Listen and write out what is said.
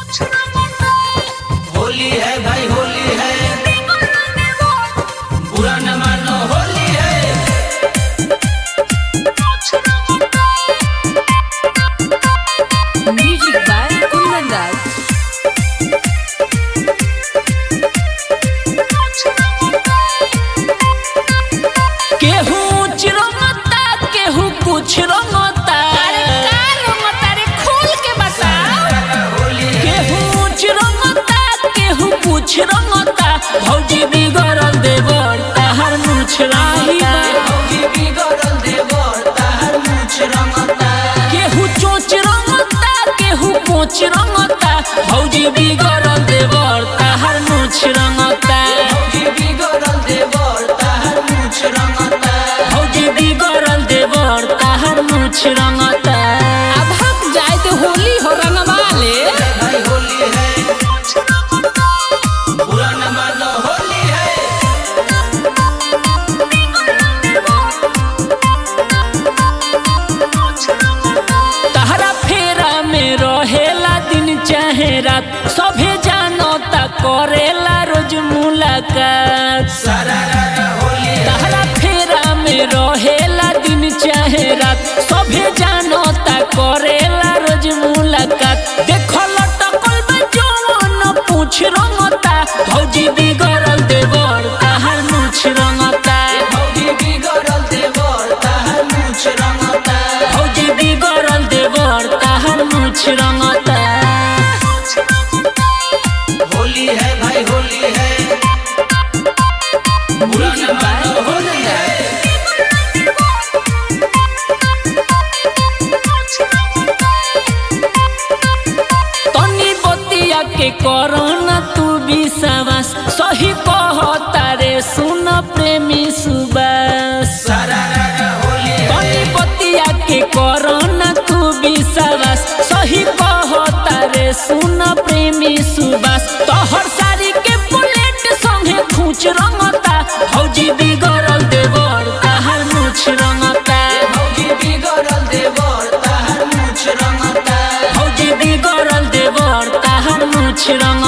होली है भाई होली है बुरा न मानो होली है Music by Kundan Das. केहू चिरंगता केहू कुछ रंगता अरे का रंगता रे खोल के बताओ होली है केहू चिरंगता केहू कुछ रंगता भौजी बिगड़ल देवर ताहर मुछ रंगता भौजी बिगड़ल देवर ताहर मूछ रंगता केहू चोच रंगता केहू कोच रंगता भौजी बिगड़ल देवर ताहर मुछ रंगता भौजी बिगड़ल देवर ताहर मूछ रंगता भौजी बिगड़ल देवर ताहर मुछ रंगता अब हक जाए तो होली हो रंगवा ले भाई होली है बुरा न मानो होली है तहरा फेरा में रहेला दिन चाहे रात सभे जानता करेला रोज मुलाकात सारा रारा होली है तहरा फेरा में रहेला दिन चाहे रात सभे जानता करेला रोज मुलाकात देखो लटकल बा जवन पूछ रंगता भौजी बिगड़ल देवर ताहर मुछ रंगता भौजी बिगड़ल देवर ताहर मूछ रंगता भौजी बिगड़ल देवर ताहर मुछ रंगता होली है भाई होली है बुरा न मानो होली है तनी बतिया के करना तू विश्वास सही कहता रे सुन प्रेमी सुबास सारा रारा होली है तनी बतिया के करना तू विश्वास सही कहता रे सुन प्रेमी सुबास तोहर सारी के बुलेट संगे खूंच रंगता भौजी बिगड़ल देवर ताहर मुछ रंगता भौजी बिगड़ल देवर ताहर मूछ रंगता भौजी बिगड़ल देवर ताहर मुछ रंगता